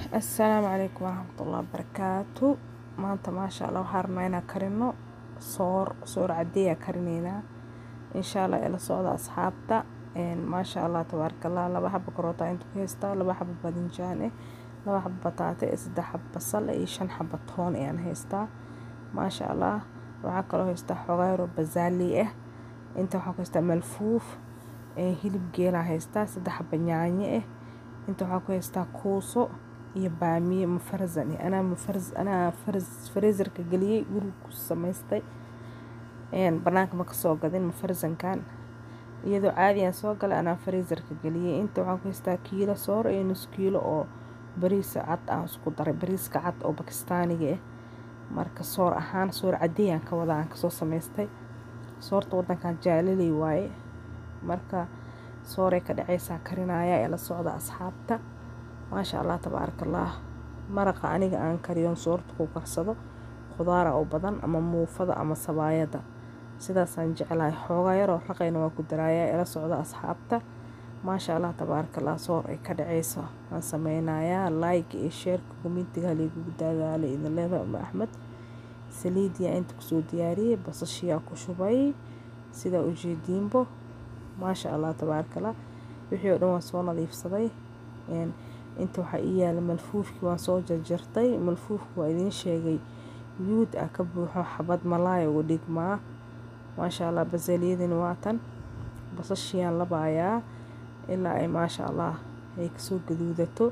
assalaamu calaykum waraxmatullahi wabarakaatu maanta maasha allah waxaa rabnaa inaan karino soor soor cadeeyaa karineynaa insha allah ila socda asxaabta maasha allah tabaaraka allah laba xaba karoota inta ku haystaa laba xaba badinjaan eh laba xaba bataate eh saddex xaba basal eh iyo shan xaba toon ayaan haystaa maasha allah waxaa kaloo haystaa xogaayaro bazaali ah inta waxaa ku haystaa malfuuf hilib geelaa haystaa saddex xaba yaanyo ah inta waxaa ku haystaa kuuso iyo baamiye mufarzan anaa mufarz anaa farz freezerka geliyey guriga ku samaystay banaanka ma kasoo gadin mufarzankan iyadoo caadiyan soo galay anaa freezerka geliyey inta waxaa ku haystaa kiilo soor iyo nus kiilo oo bariis cad aan isku daray bariiska cad oo bakistaaniga ah marka soor ahaan soor cadeeyaan ka wada aan kasoo samaystay soorta wadankan jaalaley waaye marka sooray ka dhaceysaa karinaya ee la socda asxaabta maasha allah tabaaraka allah maraqa aniga aan kariyoon soorta ku karsado khudaara oo badan ama muufada ama sabaayada sidaasaan jeclahay xoogaa yaroo raqayna waa ku daraayaa ee la socda asxaabta maasha allah tabaaraka allah soor ay ka dhaceyso waan sameynayaa like iyo sheerka komintiga haligugu daagaale idin leedahay uma axmed saliidiyaa inta kusoo diyaariyey basashiyaa ku shubay sidaa ujeediinbo maasha allah tabaaraka allah wixii oo dhan waan soo nadiifsaday inta waxaa ii yaala malfuufkii waan soo jarjartay malfuufki waa idiin sheegay yuud ah ka buuxo xabad malaaya uga dhigmaa maasha allah basaliyadani waa tan basashiyaan labaayaa ilaa ay maasha allah ay kasoo gaduudato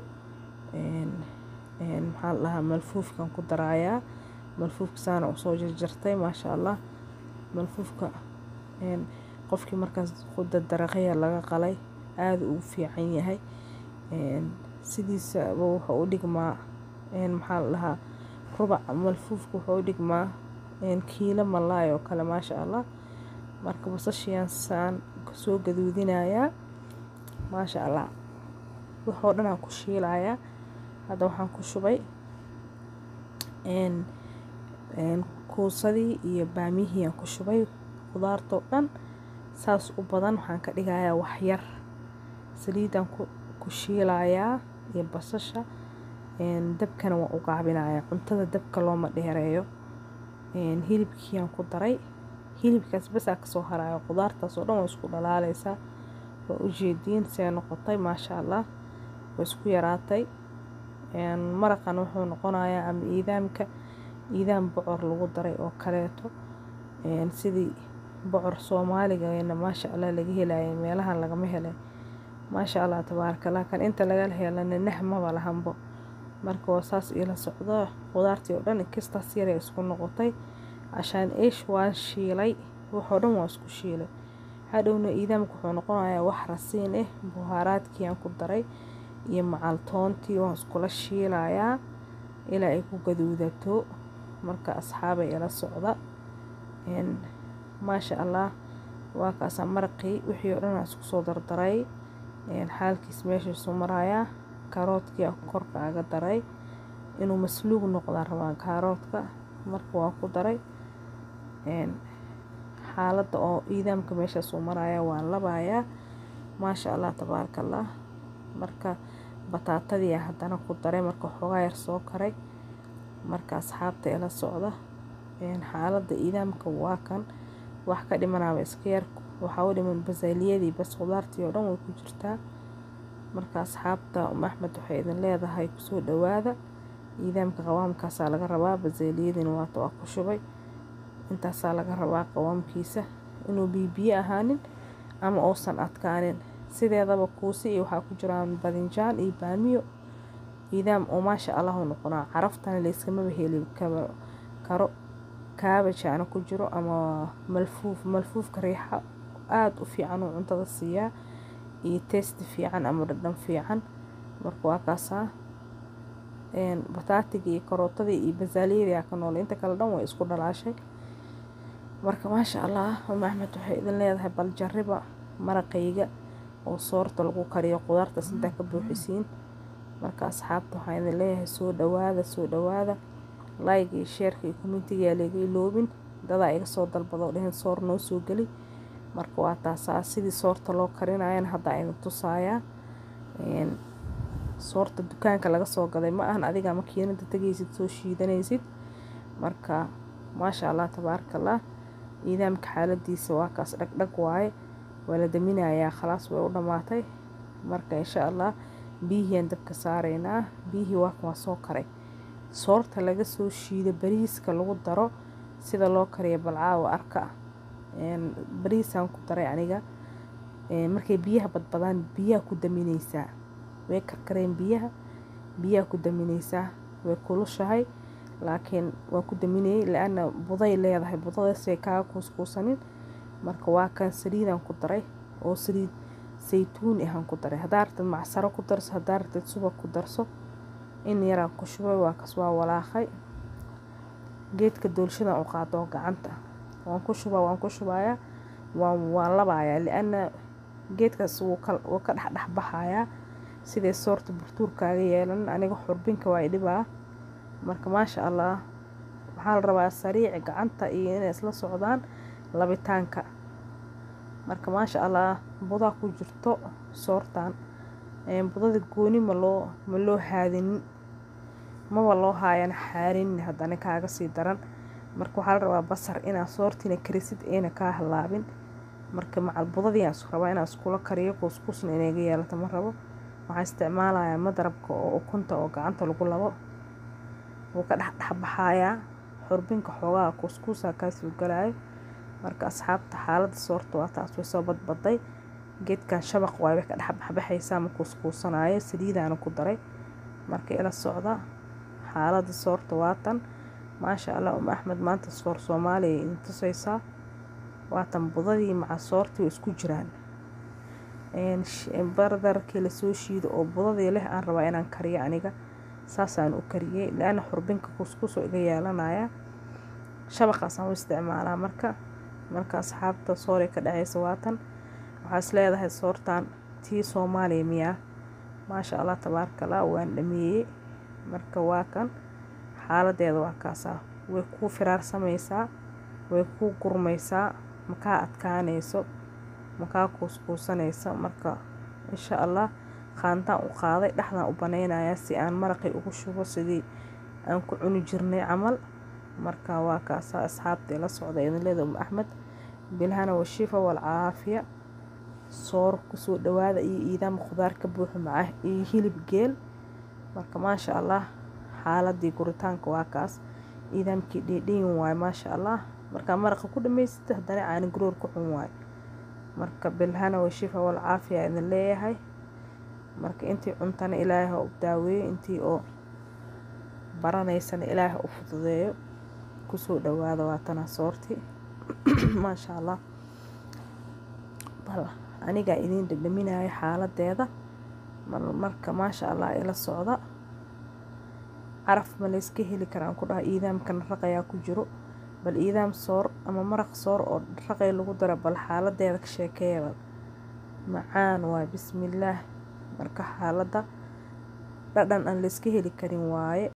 maxaa la dhahaa malfuufkan ku daraayaa malfuufka saana usoo jarjartay maasha allah malfuufka qofkii markaas qudadaraqaya laga qalay aada ugu fiican yahay sidiisaba wuxuu u dhigmaa maxaa la dhahaa rubac malfuufka wuxuu u dhigmaa kiilo malaay oo kale maasha allah marka basashiyaan saan kasoo gaduudinayaa maasha allah waxoo dhan aan ku shiilayaa hadda waxaan ku shubay kuusadii iyo baamiyihii aan ku shubay khudaartoo dhan saas u badan waxaan ka dhigayaa waxyar saliidaan ku shiilayaa iyo basasha dabkana waan u gaabinayaa cuntada dabka looma dheereeyo hilibkiiaan ku daray hilibkaas basaa kasoo harayo khudaartaas oo dhan waa isku dhalaaleysaa waa ujeediin see noqotay maasha allah waa isku yaraatay maraqan wuxuu noqonayaa ama iidaamka iidaam bocor lagu daray oo kaleeto sidii bocor soomaaligaena maasha allah laga helaya meelahan lagama helay maasha allah tabaaraka allah kan inta laga helana nah maba lahanbo marka waa saas iila socdo khudaartii oo dhan inkastaas yaray isku noqotay cashaan iish waan shiilay waxoo dhan waa isku shiilay hadhowna iidaamka wuxuu noqonayaa wax rasiin ah buhaaraadkii aan ku daray iyo macaltoontii waan iskula shiilayaa ilaa ay ku gaduudato marka asxaabay ila socda maasha allah waa kaasaa maraqii wixii oo dhan aan isku soo dardaray xaalkiis meeshaasuu marayaa kaaroodkii aan korka aga daray inuu masluug noqdaa rabaa kaaroodka marka waan ku daray xaaladda oo iidaamka meeshaasuu marayaa waan labayaa maasha allah tabaaraka allah marka bataatadii haddana ku daray marka xoogaa yar soo karay marka asxaabta ila socda xaaladda iidaamka waa kan wax ka dhimanaaba iska yar waxaa u dhiman basaaliyadii bas khudaartii oo dhan way ku jirtaa marka asxaabta uma axmed waxay idin leedahay kusoo dhawaada iidaamka qawaamkaasaa laga rabaa basaaliyadiina waata waa ku shubay intaasaa laga rabaa qawaamkiisa inuu biibiyo ahaanin ama uusan adkaanin sideedaba kuusi iyo waxaa ku jiraan badinjaan iyo baamiyo iidaam oo maasha allah u noqonaa caraftana layskamaba heli karo kaabajaana ku jiro ama malfuuf malfuufka riixa aada u fiican uu cuntada siiyaa iyo testi fiican ama dhadhan fiican marka waa kaasaa bataatiga iyo karootadii iyo basaaliyadii aa ka noolay inta kale dhan way isku dhalaashay marka maasha allah uma axmed waxay idin leedahay bal jariba maraqayga oo soorta lagu kariyo khudaartaas intaa ka buuxisiin marka asxaabta waxaan idin leeyahay soo dhawaada soo dhawaada like iyo sheerka iyo kommentigaa laga iloobin dadaa iga soo dalbado dhehen soor noo soo geli marka waa taasaa sidii soorta loo karinayana haddaa idin tusayaa soorta dukaanka laga soo gaday ma ahan adiga makiinada tegaysid soo shiidanaysid marka maasha allah tabaarakallah iidaamka xaaladiisa waa kaas dhagdhag waaye waa la daminayaa khalaas way u dhammaatay marka insha allah biyihiiaan dabka saaraynaa biyihii waa waa soo karay soorta laga soo shiido bariiska lagu daro sida loo kariyo balcaawa arka bariisaan ku daray aniga markay biyaha badbadaan biyaha ku daminaysaa way karkareen biyaha biyaha ku daminaysaa way kulushahay laakiin waa ku daminayay la-ana buday leedahay budadaasay kaaga kuuskuusanin marka waa kan saliidaan ku daray oo saliid saytuun ahaan ku daray haddaa ratid macsaro ku darso haddaa ratid subag ku darso in yaraan ku shubay waa kas waa walaaqay geedka doolshadan u qaado gacanta waan ku shubaa waan ku shubayaa waan waan labayaa li-ana geedkaas wuu ka wuu ka dhexdhex baxayaa sidee soorta burtuurkaaga yeelan aniga xurbinka waa idhibaa marka maasha allah waxaa la rabaa sariici gacanta iyo inay isla socdaan labitaanka marka maasha allah budaa ku jirto soortan budada gooni ma loo ma loo haadinin maba loo haayan xaarinin haddana kaaga sii daran marka waxaa la rabaa basar inaad soortiina karisid ayna kaa halaabin marka macal budadii aan rabaa inaan iskula kariyo kuuskuusna inaga yeelato ma rabo waxaa isticmaalayaa madarabka oo ukunta oo gacanta lagu labo wuu ka dhexdhexbaxayaa xurbinka xoogaha kuuskuusaa kaasuu galaayo marka asxaabta xaaladda soorta waa taas way soo badbaday geedkan shabaq waay way ka dhexbaxbaxaysaa ma kuuskuusanaayo saliidaana ku daray marka ila socda xaaladda soorta waatan maasha allah um axmed maanta soor soomaaliya idin tusaysaa waatan budadii maca soortii way isku jiraan bardarkii lasoo shiido oo budadii leh aan rabaa inaan kariyo aniga saasaan u kariyey la-ana xurbinka kuuskuus oo iga yeelanaya shabaqaasaan u isticmaalaa marka marka asxaabta sooray ka dhaceysa waatan waxaa is leedahay soortan tii soomaaliya miyaa maasha allah tabaarakallah waan dhameeyey marka waa kan xaaladeeda waa kaasaa way kuu firaarsamaysaa way kuu gurmaysaa makaa adkaanayso makaa kuuskuusanaysa marka insha allah qaantaan u qaaday dhexdaan u banaynayaa si aan maraqii ugu shubo sidii aan ku cuni jirnay camal marka waa kaasaa asxaabta ila socda idinleeda um axmed bilhana washifa walcaafiya soor kusoo dhawaada iyo iidaama khudaar ka buuxo macah iyo hilib geel marka maasha allah xaaladii guritaanka waa kaas iidaamkii dheedheyin waayo maasha allah markaa maraqa ku dhamaysata haddana caani guroor ku xun waayo marka bilhana washifa walcaafiya idin leeyahay marka intii cuntana ilaahay ha u daaweeyo intii oo baranaysana ilaahay u fududeeyo kusoo dhawaada waatana soorti maasha allah bal anigaa idiin dhadhaminayo xaaladeeda marka maasha allah ila socda caraf ma layska heli karaan ku dhaha iidaamkan raqayaa ku jiro bal iidaam soor ama maraq soor oo raqay lagu daro bal xaaladeeda ka sheekeeya macaan waay bismillaah marka xaaladda dhadhan aan layska heli karin waaye